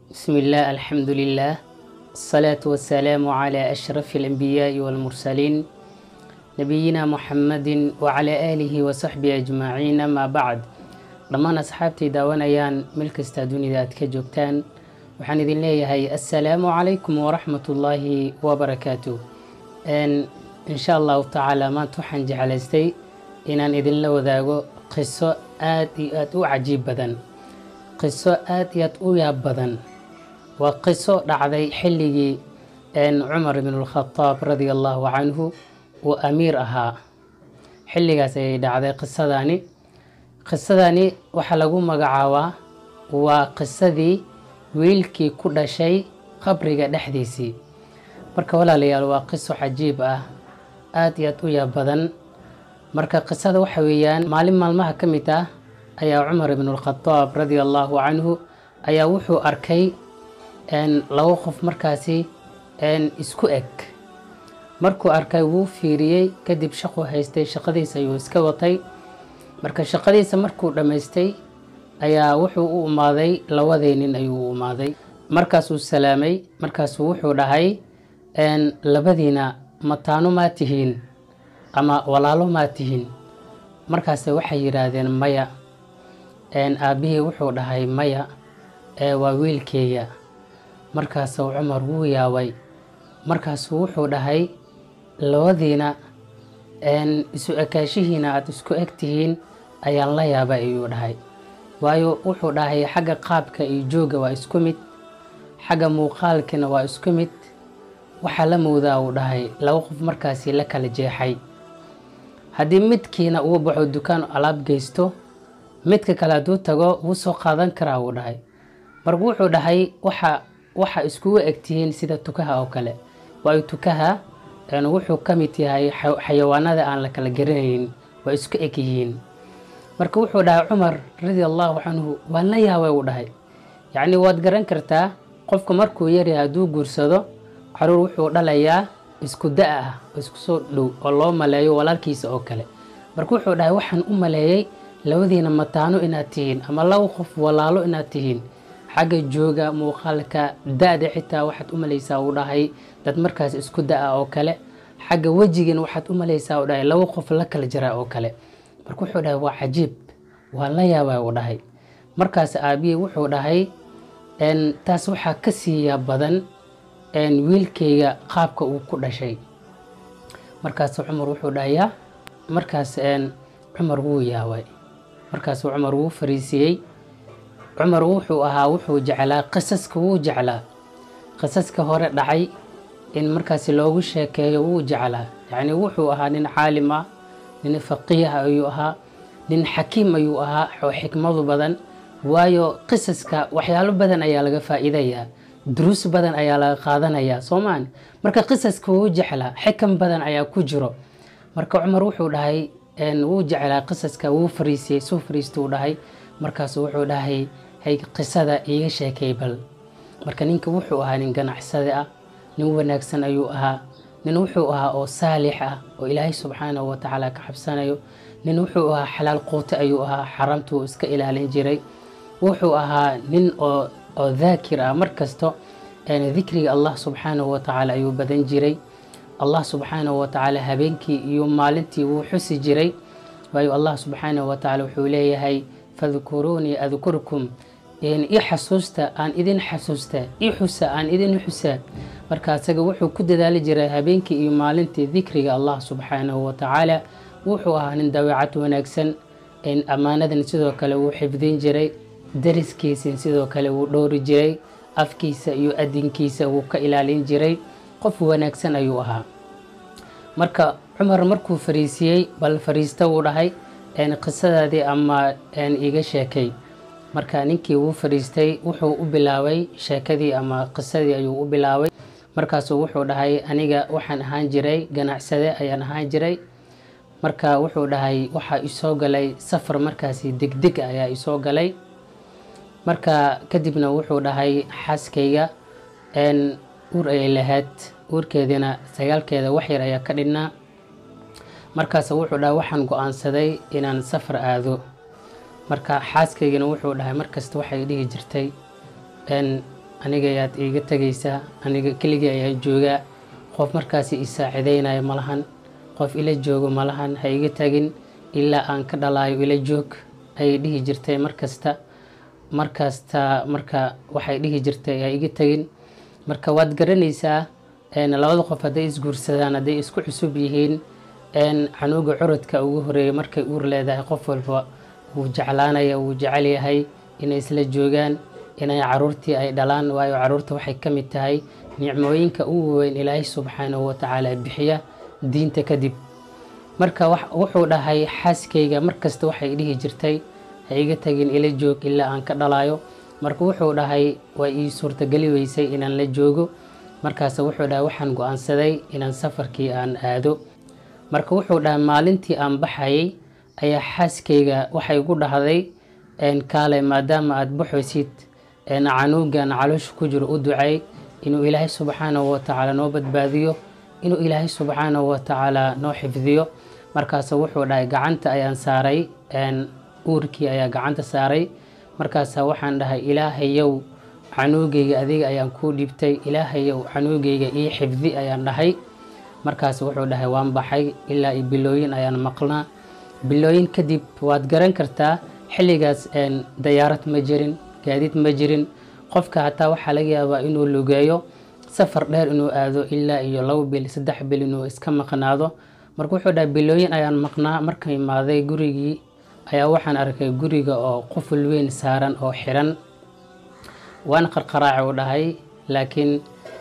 بسم الله الحمد لله الصلاة والسلام على أشرف الأنبياء والمرسلين نبينا محمد وعلى آله وصحبه أجمعين ما بعد dhammaan asxaabtii daawanayaan meel kastaa dunida aad ka joogtaan waxaan idin leeyahay assalaamu calaykum waraxmatullaahi wabarakaatu insha allahu tacaala maanta waxaan jeclaystay inaan idinla wadaago qiso aad iyo aad u cajiib badan qiso aad iyo aad u yaab badan waa qiso dhacday xilligii cumar ibn lkhadaab radia allahu canhu uu amiir ahaa xilligaas ayay dhacday qisadani qisadani waxaa lagu magacaabaa waa qisadii wiilkii ku dhashay qabriga dhexdiisii marka walaalayaal waa qiso cajiib ah aad iyo aad u yaab badan marka qisada waxa weeyaan maalin maalmaha ka mid ah ayaa cumar ibn lkhadaab radia allahu canhu ayaa wuxuu arkay laba qof markaasi isku eg markuu arkay wuu fiiriyey kadib shaquu haystay shaqadiisa ayuu iska watay marka shaqadiisa markuu dhammaystay ayaa wuxuu u umaaday labadii nin ayuu u umaaday markaasuu salaamay markaasuu wuxuu dhahay labadiina mataano maa tihiin ama walaalo maa tihiin markaase waxay yidhaahdeen maya aabbihii wuxuu dhahay maya waa wiilkeeya markaasuu cumar wuu yaabay markaasuu wuxuu dhahay labadiina isu ekaashihiina aada isku eg tihiin ayaan la yaabay ayuu dhahay waayo wuxuu dhahay xagga qaabka iyo joogga waa isku mid xagga muuqaalkina waa isku mid waxaa la moodaa uu dhahay laba qof markaasi la kala jeexay haddii midkiina uu baxo dukaan alaab geysto midka kale hadduu tago wuu soo qaadan karaa uu dhahay marka wuxuu dhahay waxa waxa iskugu egtihiin sida tukaha oo kale waayo tukaha wuxuu ka mid yahay xayawaanada aan la kala garanayn waa isku eg yihiin marka wuxuu dhahay cumar radia allahu canhu waan la yaabay uu dhahay yacni waad garan kartaa qofku markuu yaryahay hadduu guursado caruur wuxuu dhalayaa isku da' ah oo isku soo dhow oo loo maleeyo walaalkiisa oo kale marka wuxuu dhahay waxaan u maleeyey labadiina mataano inaad tihiin ama laba qof walaalo inaad tihiin xagga jooga muuqaalka da-da xitaa waxaad u malaysaa uu dhahay dad markaas isku da-a oo kale xagga wejigana waxaad u malaysaa uu dhahay laba qof la kala jiraa oo kale marka wuxuu dhahay waa cajiib waa la yaabaa uu dhahay markaas aabihii wuxuu dhahay taas waxaa ka siiyaa badan wiilkayga qaabka uu ku dhashay markaas cumar wuxuu dhahayaa markaas cumar wuu yaabay markaas cumar wuu fariisiyey cumar wuxuu ahaa wuxuu jeclaa qisaska wuu jeclaa qisaska hore dhacay in markaasi loogu sheekeeyo wuu jeclaa yacni wuxuu ahaa nin caalim ah nin faqiih ayuu ahaa nin xakiim ayuu ahaa oo xikmadu badan waayo qisaska waxyaalo badan ayaa laga faa'iidayaa duruus badan ayaa laga qaadanayaa soomaan marka qisaska wuu jeclaa xikam badan ayaa ku jiro marka cumar wuxuu dhahay wuu jeclaa qisaska wuu fariisiyey suu fariistuu dhahay markaasu wuxuu dhahay hay qisada iiga sheekay bal marka ninka wuxuu ahaa nin ganacsade ah nin wanaagsan ayuu ahaa nin wuxuu ahaa oo saalix ah oo ilaahay subxaanahu watacaala ka xabsanayo nin wuxuu ahaa xalaal quute ayuu ahaa xaramtuu iska ilaalin jiray wuxuu ahaa nin oo oo daakir ah mar kasto dikriga allah subxaanahu watacaala ayuu badan jiray allah subxaanahu watacaala habeenkii iyo maalintii wuu xusi jiray waayo allah subxaanahu watacaala wuxuu leeyahay fadkuruunii adkurkum i xasuusta aan idin xasuusta i xusa aan idin xusa marka asaga wuxuu ku dadaali jiray habeenkii iyo maalintii dikriga allah subxaanahu watacaala wuxuu ahaa nin dabeecad wanaagsan ammaanadan sidoo kale wuu xifdin jiray dariskiisin sidoo kale wuu dhowri jiray afkiisa iyo adinkiisa wuu ka ilaalin jiray qof wanaagsan ayuu ahaa marka cumar markuu fariisiyey bal fariista wuu dhahay qisadaadii ama iga sheekay marka ninkii wuu fariistay wuxuu u bilaabay sheekadii ama qisadii ayuu u bilaabay markaasuu wuxuu dhahay aniga waxaan ahaan jiray ganacsade ayaan ahaan jiray marka wuxuu dhahay waxaa isoo galay safar markaasi degdeg ayaa isoo galay marka kadibna wuxuu dhahay xaaskayga uur ayay lahayd uurkeediina sagaalkeeda waxyar ayaa ka dhinnaa markaas wuxuu dhahay waxaan go-aansaday inaan safar aado marka xaaskaygana wuxuu dhahay markasta waxay dhihi jirtay aniga ayaad iiga tegaysaa aniga keligii ayaa joogaa qof markaasi i saacideynaya ma lahan qof ila joogo ma lahan ha iga tagin ilaa aan ka dhalaayo ila joog ayay dhihi jirtay markasta markasta marka waxay dhihi jirtay ha iga tegin marka waad garanaysaa labada qof hadday isguursadaan hadday isku cusub yihiin canuuga curadka ugu horeeya markay uur leedahay qof walba wuu jeclaanaya wuu jecel yahay inay isla joogaan inay caruurtii ay dhalaan waayo caruurta waxay ka mid tahay nicmooyinka ugu weyn ilaahay subxaanahu watacaala bixiya diinta kadib marka wuxuu dhahay xaaskayga markasta waxay dhihi jirtay ha iga tagin ila joog ilaa aan ka dhalayo marka wuxuu dhahay way ii suurtageli weysay inaan la joogo markaas wuxuu dhahay waxaan go-aansaday inaan safarkii aan aado marka wuxuu dhahay maalintii aan baxayay ayaa xaaskayga waxay gu dhahday kaale maadaama aada baxaysid canuugan caloosha ku jiro u ducay inuu ilaahay subxaanahu watacaala noo badbaadiyo inuu ilaahay subxaanahu watacaala noo xifdiyo markaas wuxuu dhahay gacanta ayaan saaray uurkii ayaa gacanta saaray markaasa waxaan dhahay ilaahayow canuugayga adiga ayaan kuu dhibtay ilaahayow canuugayga ii xifdi ayaan dhahay markaas wuxuu dhahay waan baxay ilaa i bilooyin ayaan maqnaa bilooyin kadib waad garan kartaa xilligaas dayaarad ma jirin gaadiid ma jirin qofka hataa waxaa laga yaabaa inuu lugeeyo safar dheer inuu aado ilaa iyo labo bil saddex bil inuu iska maqnaado marka wuxuu dhahay bilooyin ayaan maqnaa marka imaaday gurigii ayaa waxaan arkay guriga oo quful weyn saaran oo xiran waan qarqaraaci u dhahay laakiin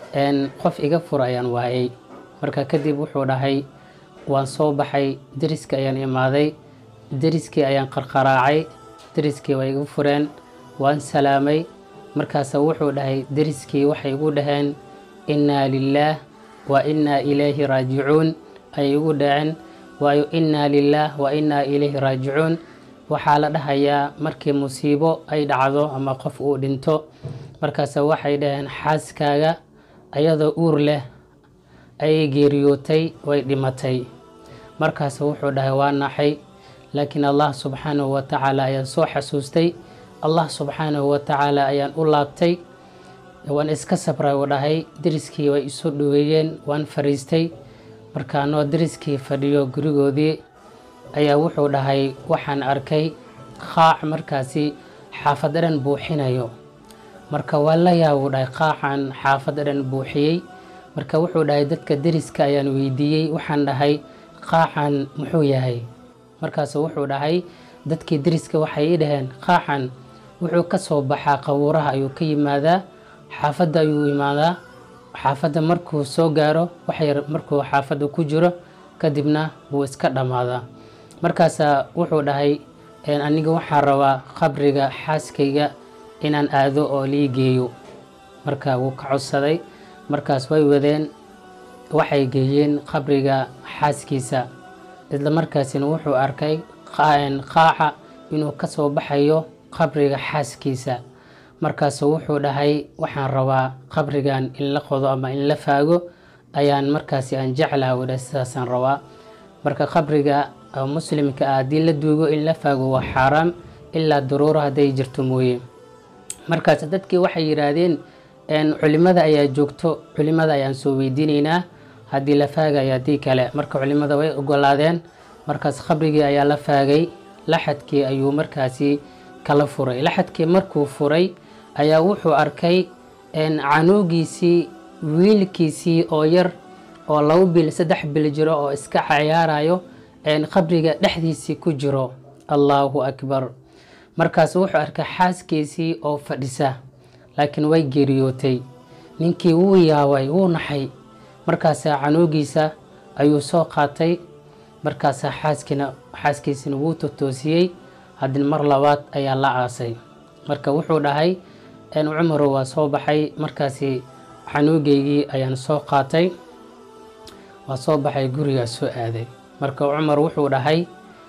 qof iga fur ayaan waayay marka kadib wuxuu dhahay waan soo baxay deriska ayaan imaaday deriskii ayaan qarqaraacay deriskii way igu fureen waan salaamay markaasa wuxuu dhahay deriskii waxay igu dhaheen innaa lilaah wa innaa ilayhi raajicuun ayay igu dhaheen waayo innaa lilaah wa innaa ilayhi raajicuun waxaa la dhahayaa markii musiibo ay dhacdo ama qof uu dhinto markaase waxay dhaheen xaaskaaga ayadoo uur leh ayay geeriyootay way dhimatay markaas wuxuu dhahay waa naxay laakiin allah subxaanahu watacaala ayaan soo xasuustay allah subxaanahu watacaala ayaan u laabtay waan iska sabray uu dhahay deriskii way isu dhoweeyeen waan fariistay markaanoo deriskii fadhiyo gurigoodii ayaa wuxuu dhahay waxaan arkay qaac markaasi xaafad dhan buuxinayo marka waa la yaabuu dhahay qaacan xaafad dhan buuxiyey marka wuxuu dhahay dadka deriska ayaan weydiiyey waxaan dhahay qaacan muxuu yahay markaasu wuxuu dhahay dadkii deriska waxay ii dhaheen qaacan wuxuu ka soo baxaa qabuuraha ayuu ka yimaadaa xaafadda ayuu imaadaa xaafadda markuu soo gaaro waxyar markuu xaafadda ku jiro kadibna wuu iska dhammaadaa markaasa wuxuu dhahay aniga waxaan rabaa qabriga xaaskayga inaan aado oo lii geeyo marka wuu ka codsaday markaas way wadeen waxay geeyeen qabriga xaaskiisa isla markaasina wuxuu arkay qaaca inuu ka soo baxayo qabriga xaaskiisa markaasu wuxuu dhahay waxaan rabaa qabrigan in la qodo ama in la faago ayaan markaasi aan jeclaha wadha sidaasaan rabaa marka qabriga muslimka ah haddii la duugo in la faago waa xaaraam ilaa daruuro hadday jirto mooye markaas dadkii waxay yidhaahdeen culimada ayaa joogto culimada ayaan soo weydiinaynaa haddii la faagayo haddii kale marka culimada way ogolaadeen markaas qabrigii ayaa la faagay laxadkii ayuu markaasi kala furay laxadkii markuu furay ayaa wuxuu arkay canuugiisii wiilkiisii oo yar oo labo bil saddex bil jiro oo iska cayaarayo qabriga dhexdiisii ku jiro allaahu akbar markaas wuxuu arkay xaaskiisii oo fadhisa laakiin way geeriyootay ninkii wuu yaabay wuu naxay markaasaa canuugiisa ayuu soo qaatay markaasaa xaaskina xaaskiisina wuu totoosiyey haddina mar labaad ayaa la aasay marka wuxuu dhahay cumarow waa soo baxay markaasi canuugeygii ayaan soo qaatay waa soo baxay gurigaa soo aaday marka cumar wuxuu dhahay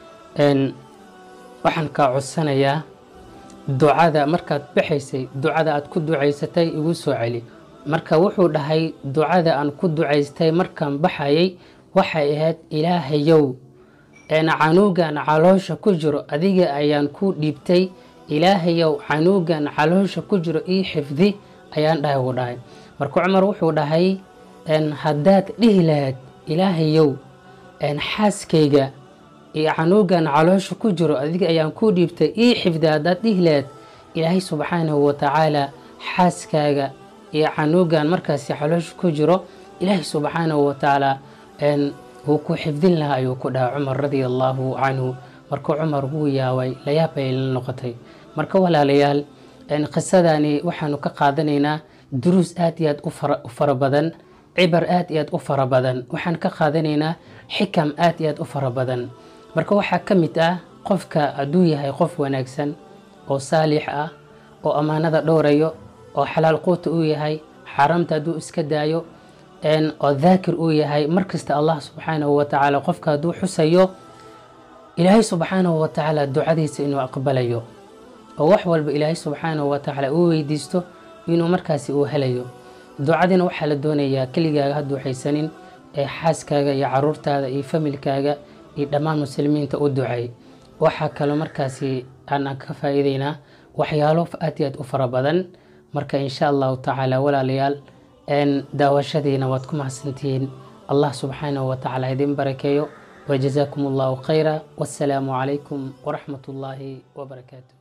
waxaan kaa codsanayaa ducada markaad baxaysay ducada aad ku ducaysatay igu soo celi marka wuxuu dhahay ducada aan ku ducaystay markaan baxayay waxay ahayd ilaahayow canuugan caloosha ku jiro adiga ayaan ku dhiibtay ilaahayow canuugan caloosha ku jiro ii xifdi ayaan dhahay uu dhahay marka cumar wuxuu dhahay haddaad dhihi lahayd ilaahayow xaaskayga iyo canuugan caloosha ku jiro adiga ayaan kuu dhiibtay ii xifda haddaad dhihi lahayd ilaahay subxaanahu watacaala xaaskaaga iyo canuugan markaasi caloosha ku jiro ilaahay subxaanahu watacaala wuu ku xifdin lahaa ayuu ku dhahay cumar radia allaahu canhu marka cumar wuu yaabay layaab ay la noqotay marka walaalayaal qisadani waxaanu ka qaadanaynaa duruus aad iyo aad u fara badan cibar aad iyo aad u fara badan waxaan ka qaadanaynaa xikam aad iyo aad u fara badan marka waxaa ka mid ah qofka hadduu yahay qof wanaagsan oo saalix ah oo ammaanada dhowrayo oo xalaal quuta uu yahay xaaraamta hadduu iska daayo oo daakir uu yahay markasta allah subxaanahu watacaala qofka hadduu xusayo ilaahay subxaanahu watacaala ducadiisa inuu aqbalayo oo wax walba ilaahay subxaanahu watacaala uu weydiisto inuu markaasi uu helayo ducadina waxaa la doonayaa keligaaga hadduu haysanin ee xaaskaaga iyo caruurtaada iyo familkaaga iyo dhammaan muslimiinta u ducay waxaa kaloo markaasi aanaan ka faa'iideynaa waxyaalo aad iyo aad u fara badan marka insha allahu tacaala walaalayaal daawashadiina waad ku mahadsantihiin allah subxaanahu watacaala idin barakeeyo وجزاكم الله خيرا والسلام عليكم ورحمة الله وبركاته